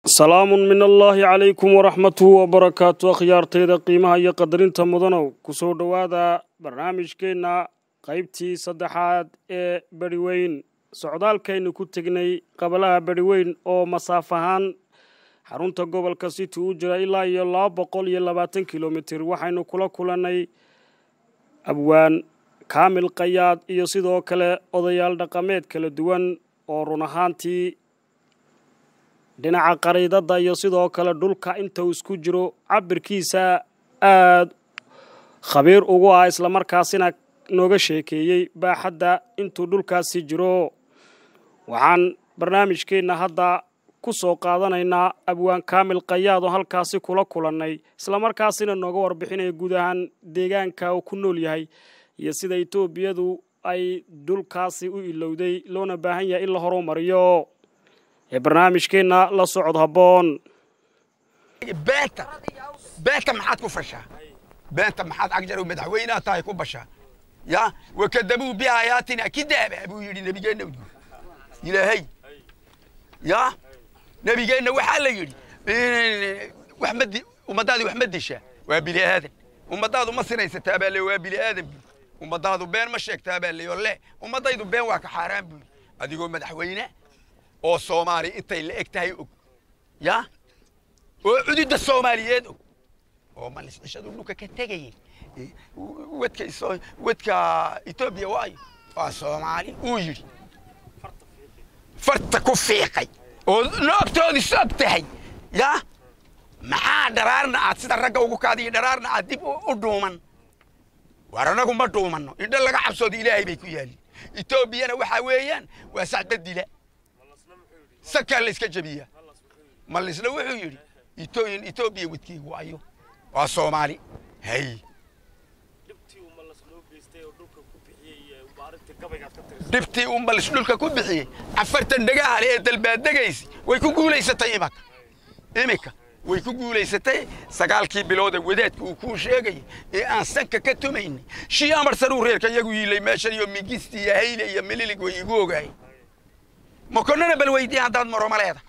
salaamun min allaahi calaykum waraxmatuhu wabarakaatu akhyaartayda qiimaha iyo qadarinta mudanow kusoo dhowaada barnaamijkeenna qaybtii saddexaad ee beriweyn socdaalkaynu ku tegnay qabalaha beriweyn oo masaaf ahaan xarunta gobolka city u jira ilaa iyo laba boqol iyo labaatan kilomitir waxaynu kula kulannay abwaan kaamil qayaad iyo sidoo kale odayaal dhaqameed kala duwan oo run ahaantii dhinaca qariidadda iyo sidoo kale dhulka inta uu isku jiro cabirkiisa aad khabiir ugu ah islamarkaasina nooga sheekeeyey baaxadda intuu dhulkaasi jiro waxaan barnaamijkeenna hadda ku soo qaadanaynaa abwaan kaamil qayaad oo halkaasi kula kulannay islamarkaasina nooga warbixinaya guud ahaan deegaanka uu ku nool yahay iyo sida etoobiyadu ay dhulkaasi u ilowday loona baahan yahay in la horumariyo ee barnaamijkeenna la socod habboon beenta beenta maxaad ku fashaa beenta maxaad cagjar madaxweynaha tahay ku bashaa ya wakadabuu biaayaatina kidaaba buu yidhi nebigeenna ilaahay ya nebigeenna waxaa la yidhi wax ma di ummadaadu wax ma dishaa waa bini aadan ummadaadu ma sinaysataa baa le waa bini aadan buu ummadaadu been ma sheegtaa baa leyo le ummadaydu been waa ka xaaraan buu adigoo madaxweyne oo soomaali intay la eg tahay og ya oo cududda soomaaliyeed og oo maliscishadu dhulka ka tegayay wadka wadka etoobiya waayo waa soomaali uu yidhi farta ku fiiqay oo noogtoodii soog tahay ya maxaa dharaarna aad sida ragga ugu kaadiyo dharaarna aad dib u dhuuman war anagu ma dhuumanno indho laga cabsooda ilaahay bay ku yaalin etoobiyana waxaa weeyaan waa sacbadila sakaa la iska jebiyaa malisna wuxuu yidhi itooyin etoobiya wadkeygu ayo waa soomaali hay dhibtii uu malis dhulka ku bixiyey afartan dhagaha le ee dalbaadegaysa way ku guulaysatay imaka imika way ku guulaysatay sagaalkii bilooda wadaadka uu kuu sheegayay ee aan sanka ka tumaynay shii amarsanuu reerka iyagu yiilay meeshan iyo migisti iyo hayle iyo mililig way igu ogaayeen makonana bal weydii haddaad maroma leeda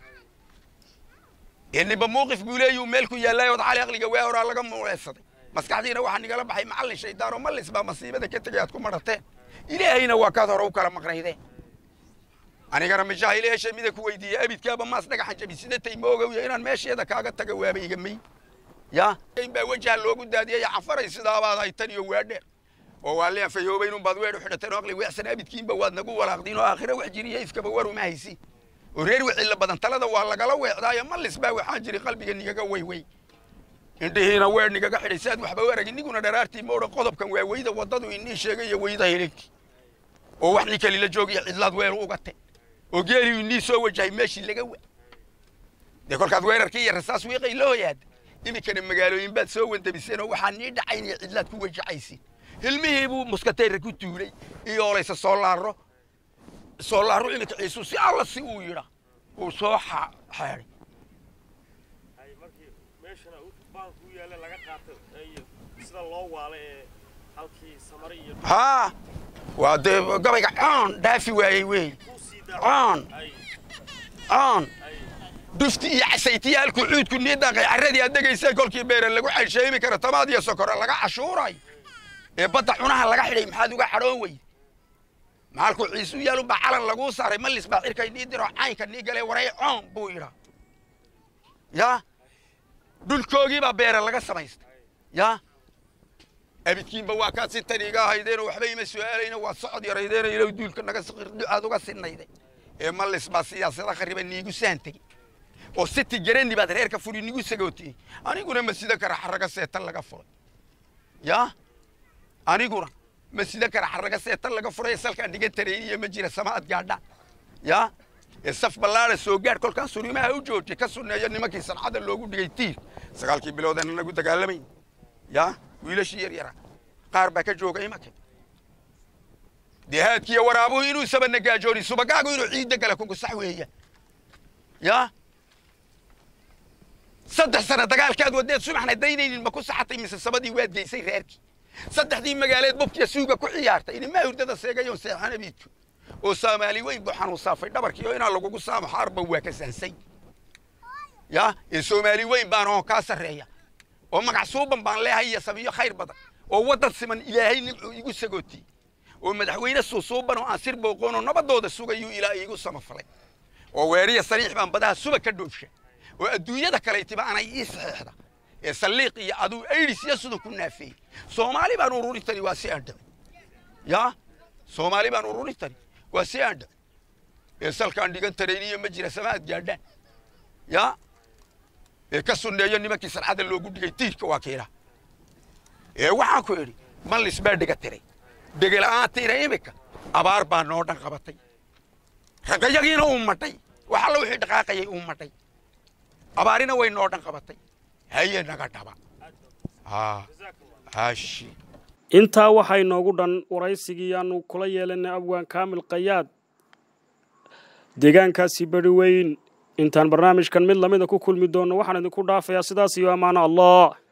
ninba muuqif buu leeyuu meel ku yaallay ood cali aqliga waa horaa laga muuleedsaday maskaxdiina waxaa nigala baxay macallin shaydaan oo mallis baa masiibada ka tegay aad ku madhateen ilaahayna waa kaad hore u kala maqnaydeen anigana mijaahil heshay mida ku weydiiya abidkaaba maas dhagaxan jabi sidatay moogowya inaan meesheeda kaaga taga waaba iga may ya in baa wajaha loogu daadiyay cafaray sidaabaad haytan iyo waadheer oo waa leen fayoobaynun baad weer u xidhateen oo aqli weexsan abidkiinba waad nagu walaaqdiin oo aakhira wax jiriya ifkaba war uma haysi oo reer wixii la badan talada waa lagala weecdaayo mallis baa waxaan jiri qalbiga nigaga weywey indhihiina weer nigaga xidhay saad waxba u aragin niguna dharaartii ma odhan qodobkan waa weyda waddadu inii sheegay iyo weyda hiligti oo wax nin kalila joogiyo cidlaad weer ugate oo geeliyu inii soo wajahay meeshii laga wa dee kolkaad weerarkii iyo rasaas wiiqay la hoyaada iminkana magaalooyin baad soo wandabiseen oo waxaa nii dhacayn iyo cidlaad ku wajacaysiin hilmihii buu muskateera ku tuulay iyo olaysa soo laaro soo laaro iminka ciisuu si alla si uu yidha uu soo xeeday haa waa dee gabayga coon dhaafi waayey wey coon coon dufti iyo casaytiya halkuu cuudku nii daaqay carradii aad degaysay kolkii beere lagu xaysheemi kara tamaad iyo sokora laga cashuuray ee badda cunaha laga xidhay maxaad uga xadhoon weyde maxalkuu ciisu yaalu baa calan laguu saaray mallis baa cirkay nii diro caynka nii galee waray coon buu yidhaa ya dhulkoogii baa beere laga samaystay ya abidkiinba waa kaad si tan iga ahaydeenoo waxba ima su'aalayna waad socod yaraydeeno ilow duulka naga ducaad uga sinayday ee mallis baa siyaasada khariba niigu saan tegey oo siti garani baad reerka furi nigu sagootiyey aniguna masida kara xarraga seetan laga furay ya aniguna masida kara xarraga seetan laga furay salkaan dhigan tarayniya ma jira samaad gaadhaan ya ee saf ballaada soo gaadh kolkaan sunimaha u joojiyay ka sunneeyo nimankii sancada loogu dhigay tiir sagaalkii biloodan anagu dagaalamayn ya wiilashii yar yara qaar baa ka jooga imanka dehaadkiiyo waraabuhu inuu sabana gaajooni subagaagu inuu ciidda gala kugu sax weeya ya saddex sana dagaalkaad wadeed subaxna daynaynin ma ku saxatay mise sabadii waad geysay reerkii saddexdii magaaleed bubkiya suuga ku ciyaartay inimaa hurdada seegayoon seexan abiidku oo soomaali weyn buu xanuun saafay dhabarkii oo inaan lagugu saamo xaarba waa ka saansay ya ee soomaali weyn baan oo kaa sarreeya oo magac suuban baan leehay iyo samiyo khayr badan oo waddan siman ilaahay nimcuu igu sagootiyey oo madaxweyne suusuuban oo aan sir booqoon oo nabadooda sugayuu ilaa iigu samafalay oo weeriya sariix baan badaha suba ka dhoofsha oo adduunyada kalaytiba anay ii saxeexda ee salliiq iyo aduu aydhis iyo sudan ku naafeeyey soomaali baan ururin tani waa si aan dhabay ya soomaali baan ururin tani waa si aan dhabay ee salkaan dhigan tarayniyo ma jira samaad gaadhaan ya ee ka sunneeyo nimankii sarcada loogu dhigay tiirka waa kiila ee waxaan ku idhi mallis baa dhiga tiray dhegela'aantiina imika abaar baa noo dhan qabatay raqayagiina uu madhay wax alla wixii dhaqaaqayay uu madhay abaarina way noo dhan qabatay haye naga dhaba hashi intaa waxaa inoogu dhan waraysigii aanu kula yeelanay abwaan kaamil kayaad deegaankaasi beri weyn intaan barnaamijkan mid lamida ku kulmi doonno waxaan idinku dhaafayaa sidaas iyo ammaano allah